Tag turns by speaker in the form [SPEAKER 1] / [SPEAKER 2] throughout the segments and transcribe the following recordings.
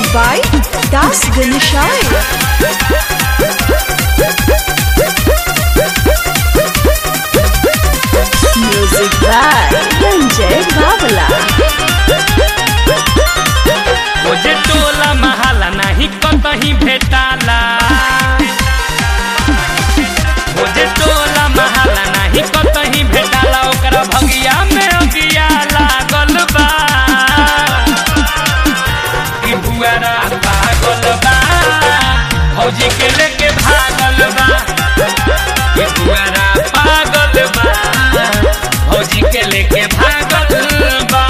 [SPEAKER 1] by Das Ganeshai. Music by Ranjay Babala.
[SPEAKER 2] ओजे टोला महाला नाही कतही भेटाला ओजे टोला महाला नाही कतही भेटाला ओकरा भगिया में अगिया लागल बा ई बुआरा पागल बा फौजी के लेके भागल बा ई बुआरा पागल बा फौजी के लेके भागल बा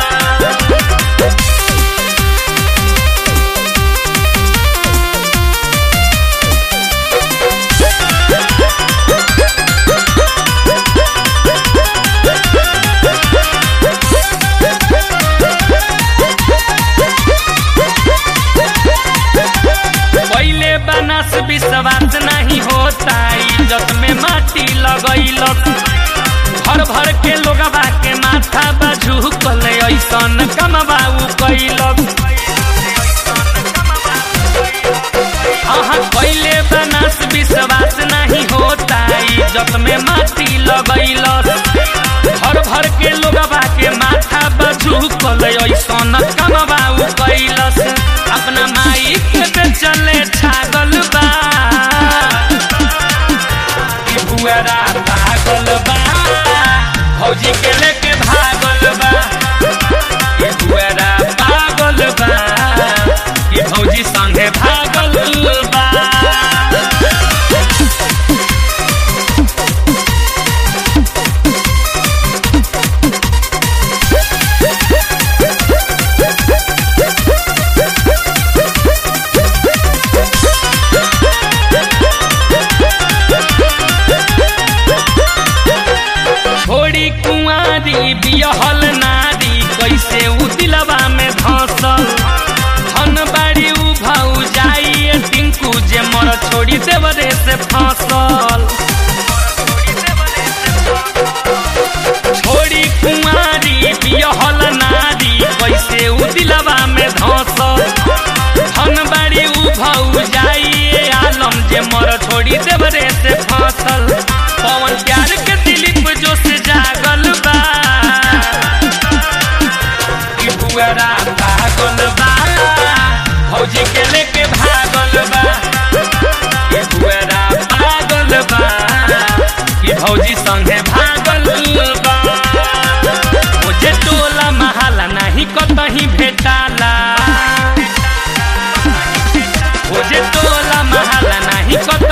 [SPEAKER 2] पहले बनस विश्वास नहीं होता इज्जत में माटी लगैलक भर भर के लोगवा के माथा बाजू कले ऐसन कमबा उ कैलक अहाँ पहले बनस विश्वास नहीं होता इज्जत में माटी लगैलक भर भर के लोगवा के माथा बाजू कले ऐसन कमबा उ कैलस अपना माई के बेचले छागल बा ई बुआरा पागल बा फौजी के लेके भागल बा ई बुआरा पागल बा ई फौजी संगे भागल बा छोड़ी कुंवारी बियहल नारी कैसे उ दिलवा में धसल धन बाड़ी उ भाऊ जाइए टिंकू जे मर छोड़ी देवरे से फसल छोड़ी कुंवारी बियहल नारी कैसे उ दिलवा में धसल धन बाड़ी उ भाऊ जाइए आलम जे मर छोड़ी देवरे से फसल पवन प्यार के दिलीप जो से जागल बा ई बुआरा पागल बा फौजी के लेके भागल बा ई बुआरा पागल बा ई फौजी संगे भागल बा मुझे टोला महाला नहीं कतही भेटाला मुझे टोला महाला नहीं कतही